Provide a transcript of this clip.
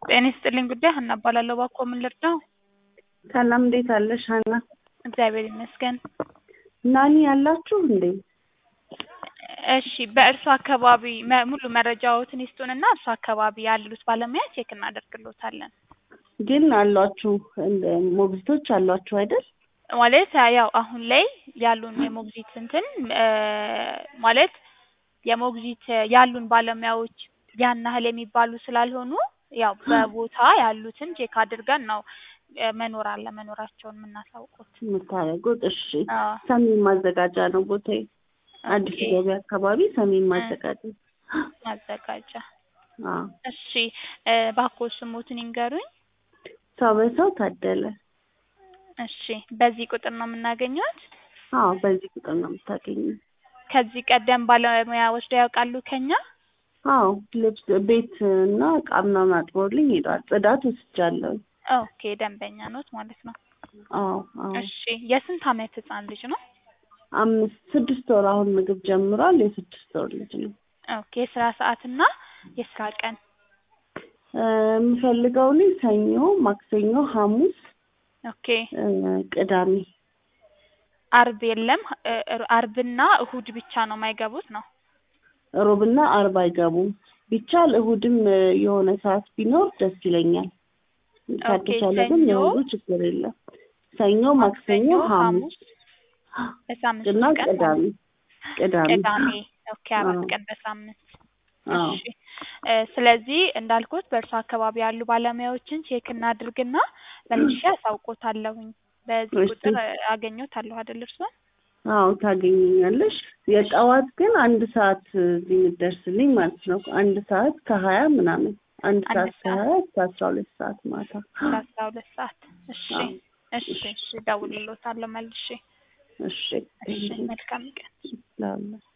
ጤና ይስጥልኝ ጉዳይ ሀና እባላለሁ። እባክዎ ምን ልርዳው? ሰላም እንዴት አለሽ ሀና? እግዚአብሔር ይመስገን። ናኒ ያላችሁ እንዴ? እሺ በእርሱ አካባቢ መ- ሙሉ መረጃዎትን ይስጡንና እርሱ አካባቢ ያሉት ባለሙያ ቼክ እናደርግሎታለን። ግን አሏችሁ እንደ ሞግዚቶች አሏችሁ አይደል? ማለት ያው አሁን ላይ ያሉን የሞግዚት እንትን እ ማለት የሞግዚት ያሉን ባለሙያዎች ያን ያህል የሚባሉ ስላልሆኑ ያው በቦታ ያሉትን ቼክ አድርገን ነው እ መኖር አለመኖራቸውን የምናሳውቁት። የምታደርጉት እሺ። አዎ ሰሜን ማዘጋጃ ነው ቦታዬ። አዲስ ኦኬ። ገበያ አካባቢ ሰሜን ማዘጋጃ። ማዘጋጃ። አዎ እሺ እ እባክዎ ስሞትን ይንገሩኝ። ሰው በሰው ታደለ። እሺ በዚህ ቁጥር ነው የምናገኘት? አዎ በዚህ ቁጥር ነው የምታገኘው። ከዚህ ቀደም ባለሙያ ወስደው ያውቃሉ ከኛ? አዎ ልብስ ቤት እና እቃ ምናምን አጥቦልኝ ሄዷል። ጽዳት ወስጃለሁ። ኦኬ ደንበኛ ኖት ማለት ነው። አዎ አዎ እሺ የስንት አመት ህጻን ልጅ ነው? አምስት ስድስት ወር አሁን ምግብ ጀምሯል። የስድስት ወር ልጅ ነው። ኦኬ የስራ ሰዓትና የስራ ቀን? እ የምፈልገው እኔ ሰኞ፣ ማክሰኞ፣ ሐሙስ፣ ኦኬ እ ቅዳሜ አርብ የለም እ እ አርብና እሁድ ብቻ ነው የማይገቡት ነው? ሮብና አርብ አይገቡም። ቢቻል እሁድም እ የሆነ ሰዓት ቢኖር ደስ ይለኛል። ካልተቻለ ግን ሰኞ፣ የእሁዱ ችግር የለም። ሰኞ፣ ማክሰኞ፣ ሐሙስ በሳምንት እና ሶስት ቀን ቅዳሜ ቅዳሜ ቅዳሜ ኦኬ አራት አዎ። ቀን በሳምንት አዎ እሺ እ ስለዚህ እንዳልኩት በእርሱ አካባቢ ያሉ ባለሙያዎችን ቼክ እናድርግና መልሼ አሳውቆታለሁኝ። በዚህ እሺ። ቁጥር እ አገኘዎታለሁ አይደል እርስዎን? አዎ ታገኘኛለሽ። የጠዋት ግን አንድ ሰዓት እዚህ የምትደርስልኝ ማለት ነው። አንድ ሰዓት ከሀያ ምናምን አንድ አንድ ሰዓት ሰዓት ከሀያ እስከ አስራ ሁለት ሰዓት ማታ። ከአስራ ሁለት ሰዓት እሺ አዎ እሺ እሺ እደውልልዎታለሁ መልሼ። እሺ እሺ መልካም ቀን። ላለ